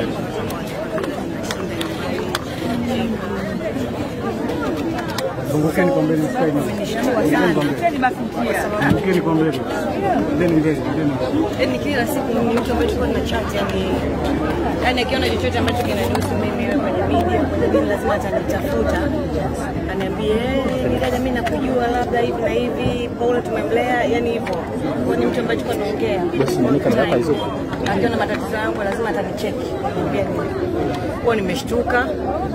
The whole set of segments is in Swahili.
Zungukeni kwa mbele, msikae nyuma. Zungukeni kwa mbele. Zungukeni kwa mbele. Ndeni mbele, ndeni. Yaani kila siku ni mtu ambaye tulikuwa tuna chat yani yani akiona chochote ambacho kinanihusu mimi wewe kwenye media kwenye nini lazima atanitafuta aniambie eh, ni dada mimi nakujua labda hivi na hivi Paula tumemlea yani hivyo kwa ni mtu ambaye tulikuwa tunaongea akiona matatizo yangu lazima atanicheki niambia nini kwa nimeshtuka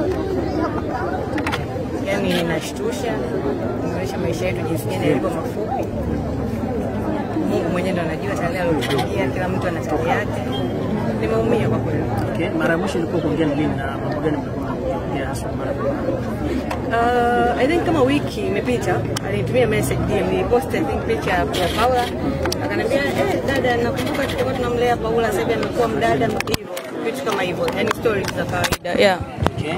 yani inashtusha kuonyesha maisha yetu jinsi gani yalivyo mafupi Mungu mwenyewe ndo anajua tarehe aliyotupangia, kila mtu ana tarehe yake. Nimeumia kwa kweli. Okay. Mara ya mwisho ilikuwa kuongea na lini na mambo gani mlikuwa mnaongea hasa mara kwa mara? Uh, I think kama wiki imepita alinitumia message DM, nilipost I think picha ya ya Paula akaniambia, eh, dada, nakumbuka tulikuwa tunamlea Paula, sasa hivi amekuwa mdada hivyo, vitu kama hivyo, yani stories za kawaida yeah. Okay.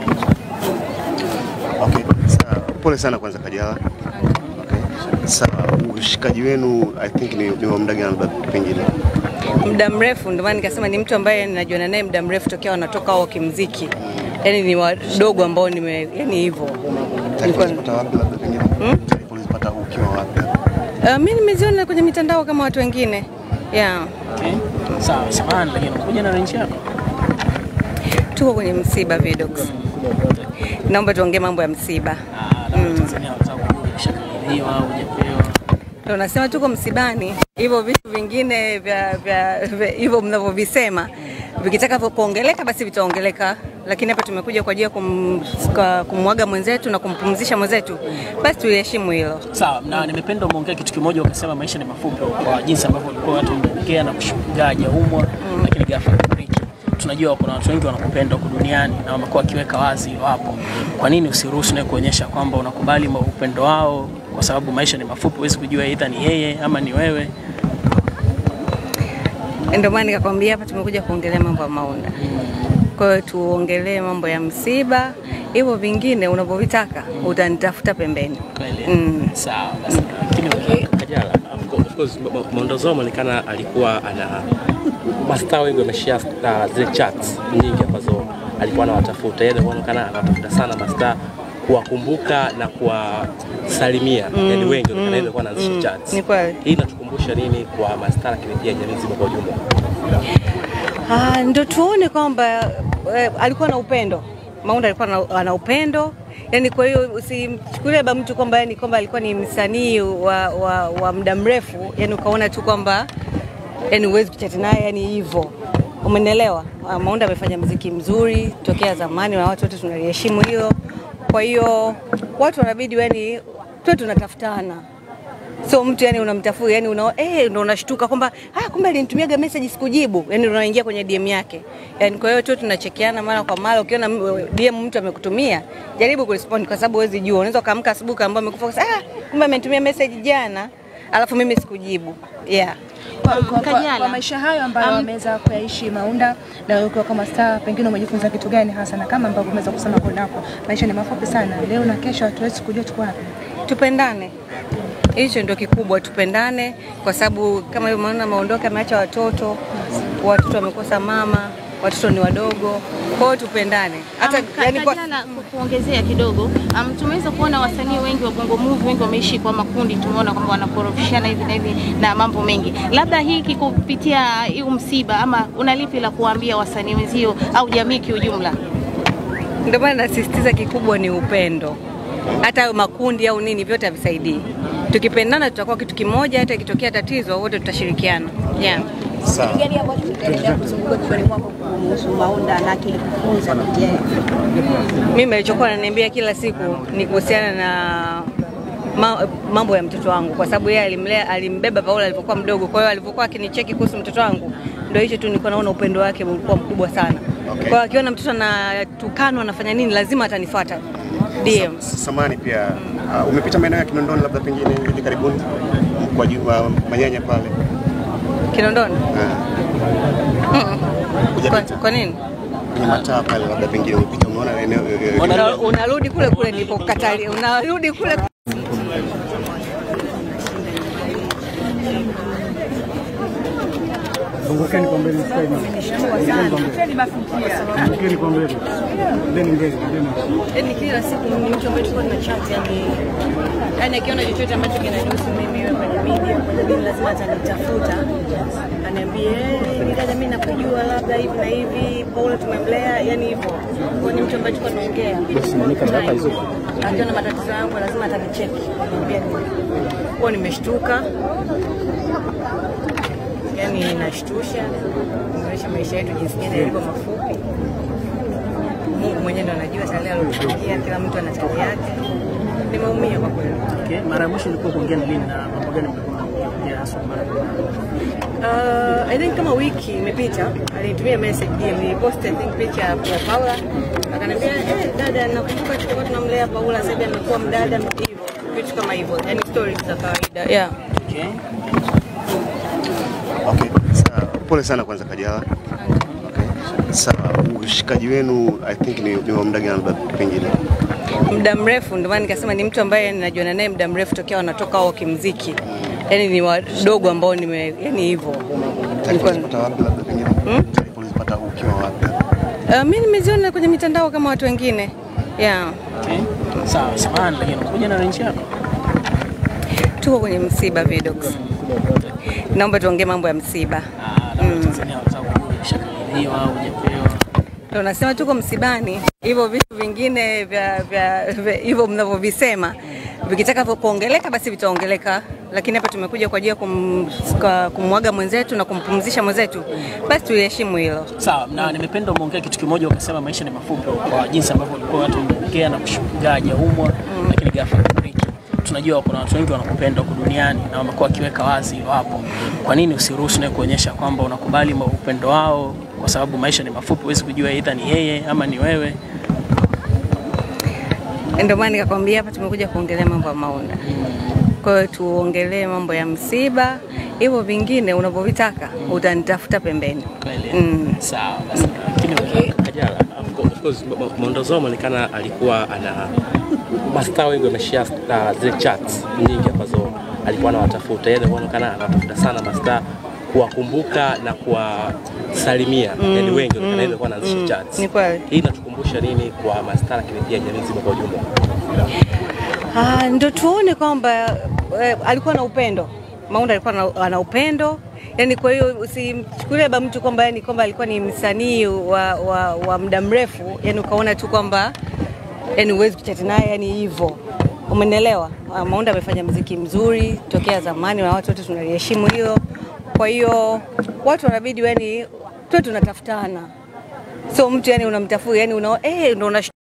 Okay. Sawa. Pole sana kwanza Kajala. Okay. Sawa. Ushikaji wenu I think ni, ni wa muda gani labda pengine? muda mrefu, ndio maana nikasema ni mtu ambaye najuana naye muda mrefu tokea wanatoka wao kimziki, yani ni wadogo ambao nime, yani hivyo Taarifa Nilikuwa- ulizipata wapi labda pengine? Taarifa ulizipata ukiwa wapi? Uh, mi nimeziona kwenye mitandao kama watu wengine yeah. Okay. Sawa, samahani lakini unakuja na range yako. Tuko kwenye msiba Vidox, naomba tuongee mambo ya msiba. Ah, labda Tanzania wanataka kujua umeshakabidhiwa au hujapewa. Ndio nasema tuko msibani, hivyo vitu vingine vya vya vya- hivyo mnavyovisema vikitaka kuongeleka basi vitaongeleka, lakini hapa tumekuja kwa ajili ya kum, kwa- kumwaga mwenzetu na kumpumzisha mwenzetu, basi tuheshimu hilo. Sawa, na nimependa umeongea kitu kimoja, ukasema maisha ni mafupi, kwa jinsi ambavyo walikuwa watu wameongea na kushuhudia hajaumwa, lakini ghafla kufariki. Tunajua kuna watu wengi wanakupenda huku duniani na wamekuwa wakiweka wazi wapo. Kwa nini usiruhusu naye kuonyesha kwamba unakubali ma- upendo wao, kwa sababu maisha ni mafupi, huwezi kujua aidha ni yeye ama ni wewe. Ndio maana nikakwambia hapa tumekuja kuongelea mambo ya Maunda. Kwa hiyo tuongelee mambo ya msiba, hivyo vingine unavyovitaka utanitafuta pembeni. Kweli. Mm. Sawa, basi. Lakini Kajala, of course- of course, Ma- Ma- Maondozo ameonekana alikuwa ana mastaa wengi wameshare uh, zile chats nyingi ambazo alikuwa anawatafuta. Yeye anaonekana anawatafuta sana mastaa kuwakumbuka na kuwasalimia, yani wengi wanaonekana yeye alikuwa anaanzisha chats. Ni kweli. Hii inatukumbusha nini kwa mastaa lakini pia jamii nzima kwa ujumla? Ah, ndo tuone kwamba eh, alikuwa na upendo. Maunda alikuwa na, ana upendo yani, kwa hiyo usimchukulie labda mtu kwamba yani kwamba alikuwa ni msanii wa, wa, wa muda mrefu yani ukaona tu kwamba yani huwezi kuchati naye yani hivyo, umenielewa? Ah, Maunda amefanya mziki mzuri tokea zamani na watu wote tunaliheshimu hilo. Kwa hiyo watu wanabidi yani tuwe tunatafutana so mtu yani unamtafuta yani una, eh, ndo unashtuka kwamba ah, kumbe alinitumiaga message sikujibu, yani unaingia kwenye DM yake yani. Kwa hiyo tu tunachekiana mara kwa mara. Ukiona m- DM mtu amekutumia, jaribu kurespond, kwa sababu huwezi jua, unaweza ukaamka asubuhi kaambia amekufa, ukasema, ah, kumbe amenitumia message jana, alafu mimi sikujibu. Yeah. Kwa, kwa, kwa, Kajala. kwa maisha hayo ambayo Um, wameweza kuyaishi Maunda na wewe ukiwa kama star, pengine umejifunza kitu gani hasa, na kama ambavyo umeweza kusema kunako, maisha ni mafupi sana, leo na kesho hatuwezi kujua tuko wapi. tupendane hicho ndio kikubwa, tupendane kwa sababu kama hivyo maana ameondoka, ameacha watoto, watoto wamekosa mama, watoto ni wadogo, kwa hiyo tupendane hata Um, Ka- yani kwa, Kajala, ku- kuongezea kidogo um, tumeweza kuona wasanii wengi wa Bongo Movie wengi wameishi kwa makundi, tumeona kwamba wanakorofishana hivi na hivi na mambo mengi. Labda hiki kupitia huu msiba, ama una lipi la kuwaambia wasanii wenzio au jamii kiujumla? ndio maana nasisitiza kikubwa ni upendo. Hata hayo makundi au nini vyote havisaidii. Tukipendana tutakuwa kitu kimoja, hata ikitokea tatizo wote tutashirikiana. Yeah. Sawa. gani ambacho kitaendelea kuzunguka kichwani mwako kuhusu Maunda na kilikufunza kupitia yeye? Mimi alichokuwa ananiambia kila siku ni kuhusiana na ma, mambo ya mtoto wangu, kwa sababu yeye alimlea, alimbeba Paula alipokuwa mdogo. Kwa hiyo alivyokuwa akinicheki kuhusu mtoto wangu, ndio hicho tu nilikuwa naona upendo wake ulikuwa mkubwa sana. Okay. Kwa hiyo akiona mtoto anatukanwa anafanya nini, lazima atanifuata DM. Samani pia uh, umepita maeneo ya Kinondoni labda pengine hivi karibuni kwa ju- wa- Manyanya pale Kinondoni Ah, kwa, hujapita kwa nini? kwenye mataa pale labda pengine umepita umeona eneo eh, eh, Una, unarudi kule kule nilipokatalia, unarudi kule Mkeni kwa mbele msikae nyuma. Mkeni kwa mbele. Mkeni kwa mbele. Then mbele. Then yani kila siku ni mtu ambaye tulikuwa tuna chat yani yani akiona chochote ambacho kinanihusu mimi wewe kwenye media kwenye mimi lazima atanitafuta aniambie "Eh, nikaja mimi nakujua labda hivi na hivi Paula tumemlea yani hivyo kwa ni mtu ambaye tulikuwa tunaongea akiona matatizo yangu lazima atanicheki niambia kwa nimeshtuka yani inashtusha kuonyesha maisha yetu jinsi gani yalivyo mafupi Mungu mwenyewe ndo anajua tale alotufikia, kila mtu ana tale yake. Nimeumia kwa kweli. Okay. Mara ya mwisho ilikuwa kuongea na lini na mambo gani mlikuwa mnaongea hasa mara kwa mara? Uh, I think kama wiki imepita alinitumia message DM, nilipost I think picha ya ya Paula akaniambia, eh, dada, nakumbuka tulikuwa tunamlea Paula, sasa hivi amekuwa mdada hivyo, vitu kama hivyo, yani stories za kawaida yeah. Okay. Okay. Sawa. Pole sana kwanza Kajala. Okay. Sawa. Ushikaji wenu I think ni, ni wa muda gani labda pengine? muda mrefu, ndio maana nikasema ni mtu ambaye ninajuana naye muda mrefu tokea wanatoka wao kimziki, yani ni wadogo ambao nime, yani hivyo Taarifa Nilikuwa- ulizipata wapi labda pengine? Taarifa ulizipata ukiwa wapi? Uh, mi nimeziona kwenye mitandao kama watu wengine yeah. Okay. Sawa, samahani lakini unakuja na range yako. Tuko kwenye msiba Vidox, naomba tuongee mambo ya msiba. Ah, labda Tanzania wanataka kujua ushakabidhiwa au hujapewa. Ndio nasema tuko msibani, hivyo vitu vingine vya vya vya- hivyo mnavyovisema vikitaka kuongeleka basi vitaongeleka, lakini hapa tumekuja kwa ajili ya kum, kwa- kumwaga mwenzetu na kumpumzisha mwenzetu, basi tuliheshimu hilo. Sawa, na nimependa umeongea kitu kimoja ukasema maisha ni mafupi kwa jinsi ambavyo walikuwa watu wameongea na kushuhudia hajaumwa lakini ghafla akafariki. Tunajua kuna watu wengi wanakupenda huku duniani na wamekuwa wakiweka wazi wapo. Kwa nini usiruhusu nawe kuonyesha kwamba unakubali ma- upendo wao kwa sababu maisha ni mafupi, huwezi kujua aidha ni yeye ama ni wewe. Ndio maana nikakwambia hapa tumekuja kuongelea mambo ya Maunda. Kwa hiyo tuongelee mambo ya msiba, hivyo vingine unavyovitaka utanitafuta pembeni. Kweli. Mm. Sawa basi. Lakini Kajala, of course- of course, Ma- Ma- Maondozo ameonekana alikuwa ana mastaa wengi wameshare uh, zile chats nyingi ambazo alikuwa anawatafuta. Yeye anaonekana anawatafuta sana mastaa kuwakumbuka na kuwasalimia, yani wengi mm, yeye alikuwa anaanzisha chats. Ni kweli. Hii inatukumbusha nini kwa mastaa lakini pia jamii nzima kwa ujumla? Ah, ndo tuone kwamba eh, alikuwa na upendo. Maunda alikuwa na, ana upendo yani, kwa hiyo usimchukulie ba mtu kwamba yani kwamba alikuwa ni msanii wa, wa, wa muda mrefu yani ukaona tu kwamba yani huwezi kuchati naye yani hivyo, umenielewa? Ah, Maunda amefanya mziki mzuri tokea zamani na watu wote tunaliheshimu hilo. Kwa hiyo watu wanabidi yani tuwe tunatafutana, sio mtu yani unamtafuta yani una, eh, ndo una